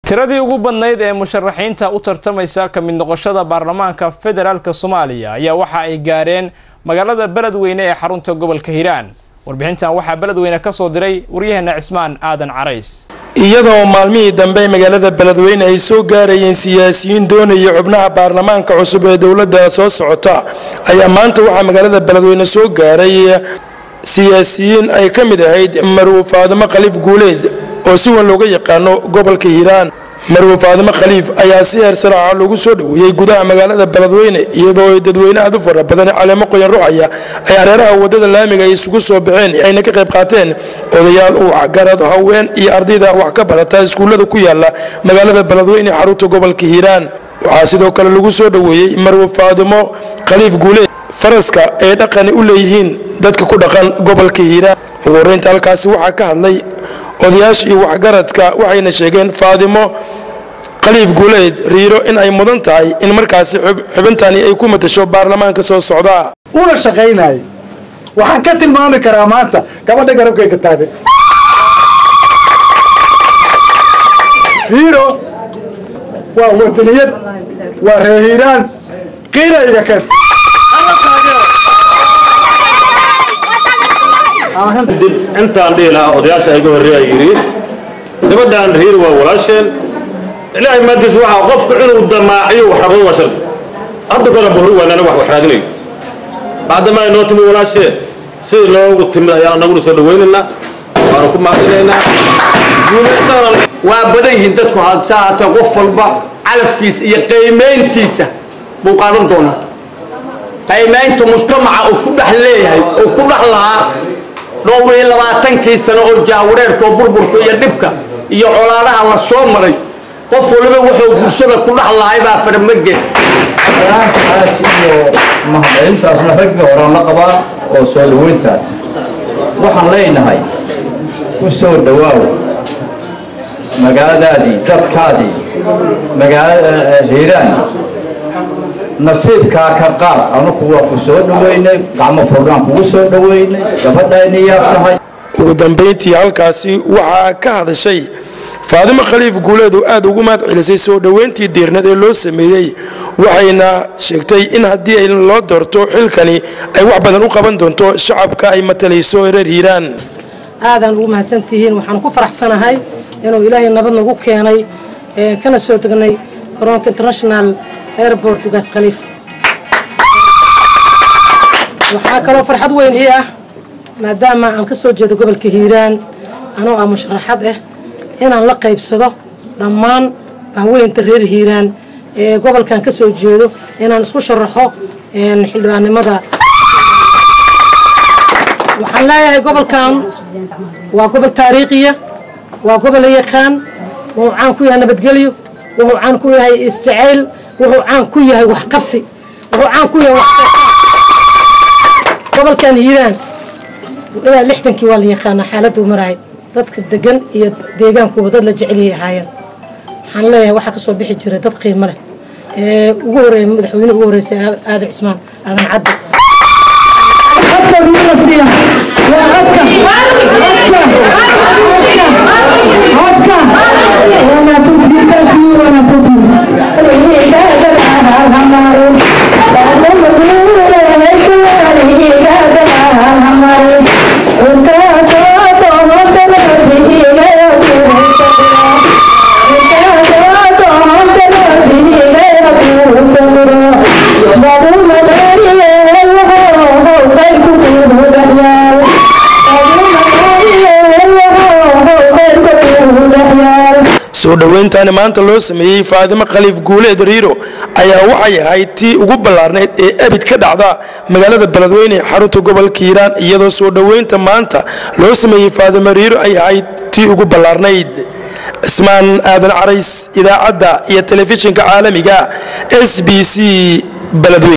tiradii ugu badnayd ee musharaxiinta u tartamaysa ka mid noqoshada baarlamaanka federaalk soomaaliya ayaa waxa ay gaareen magaalada beledweyne ee xarunta gobolka hiiraan warbixintan waxaa beledweyne ka soo diray waryaheena cismaan aadan carays iyadoo maalmihii dambe magaalada beledweyne ay soo gaarayeen siyaasiyiin doonaya xubnaha baarlamaanka cusub ee dowladda soo socota ayaa maanta waxaa magaalada beledweyne soo gaaray siyaasiyiin ay ka mid ahayd marwo faadimo khaliif guuleed oo si weyn looga yaqaano gobolka hiiraan marwo faadimo khaliif ayaa si heer saraaca lagu soo dhoweeyey gudaha magaalada beledweyne iyadoo dadweyne aad u fara badan caleemo qoyan ruuxaya ay hareeraha wadada laamiga ay isugu soo baxeen ayna ka qayb qaateen odayaal waxgarad haween iyo ardayda wax ka barata iskuullada ku yaala magaalada beledweyne xarunta gobolka hiiraan waxaa sidoo kale lagu soo dhoweeyey marwo faadimo khaliif guuleed faraska ay dhaqani u leeyihiin dadka ku dhaqan gobolka hiiraan ugu horreynta halkaasi waxaa ka hadlay odayaasha iyo waxgaradka waxayna sheegeen faadimo khaliif guuleed riiro in ay mudan tahay in markaasi xubintani ay ku matasho baarlamaanka soo socda una shaqaynaya waxaan ka tilmaami karaa maanta gabadha garabkayga taagan riiro waa wadaniyad waa reehiiraan qiilayga keen dib intaan dhihi lahaa odayaasha iga horreeya yidhi gabadhan riir waa walaasheen ilaahay maadiis waxaa qofku inuu damaaciyo wax rabado waa shardi hadda kore buhri waan anaga wax wax raadinayo bacdamaa inoo timi walaasheen sidii noogu timid ayaan anaguna soo dhawaynaynaa waanu ku mahadinaynaa guulaysana waa badan yihiin dadku hadsaa haatee qof walba calafkiisa iyo qiimayntiisa buu qaadan doonaa qiimaynta mujtamaca uu ku dhex leeyahay uu ku dhex lahaa dhowr iyo labaatankii sano oo jaawareerka oo burburka iyo dhibka iyo colaadaha la soo maray qof waliba wuxuu bulshada ku dhex lahay baa farmaged salaantaas iyo mahadcelintaasna raggii horaan la qabaa oo soo dhaweyntaas waxaan leenahay ku soo dhawaaw magaaladaadii dadkaadii magaalada hiiraan nasiibkaa ka qaad anugu waa ku soo dhaweynay gacmo furnaan kugu soo dhaweynay gabadhayna yaab tahay ugu dambayntii halkaasi waxaa ka hadashay faadimo khaliif guuleed oo aad ugu mahad celisay soo dhoweyntii diirnad ee loo sameeyey waxayna sheegtay in haddii ay loo doorto xilkani ay wax badan u qaban doonto shacabka ay matalayso reer hiiraan aadaan ugu mahadsantihiin waxaan ku faraxsanahay inuu ilaahay nabad nagu keenay kana soo degnay garoonka international airport ugaas khaliif waxaa kaloo farxad weyn ii ah maadaama aan ka soo jeedo gobolka hiiraan anoo ah musharaxad ah inaan la qaybsado dhammaan bahweynta reer hiiraan ee gobolkan ka soo jeedo inaan isku sharaxo xildhibaannimada waxaan leeyahay gobolkan waa gobol taariikhiya waa gobol la yaqaan wuxuu caan ku yahay nabadgelyo wuxuu caan ku yahay isjacayl wuxuu caan ku yahay waxqabsi wuxuu caan ku yahay waxsoosaar gobolkan hiiraan ilaa lixdankii waa la yaqaanaa xaaladuu marahay dadka degan iyo deegaankuba dad la jeceliyay ahaayeen waxaan leeyahay waxaa kasoo bixi jiray dad qiimo leh ee ugu horeeya madaxweyne ugu horeysay aadan cusmaan aadan cadde soo dhoweyntaani maanta loo sameeyey faadimo khaliif guuleed riiro ayaa waxay ahayd tii ugu ballaarnayd ee abid ka dhacda magaalada beledweyne xarunta gobolka hiiraan iyadoo soo dhoweynta maanta loo sameeyey faadimo riiro ay ahayd tii ugu ballaarnayd cismaan aadan carays idaacadda iyo telefishinka caalamiga s b c beledweyne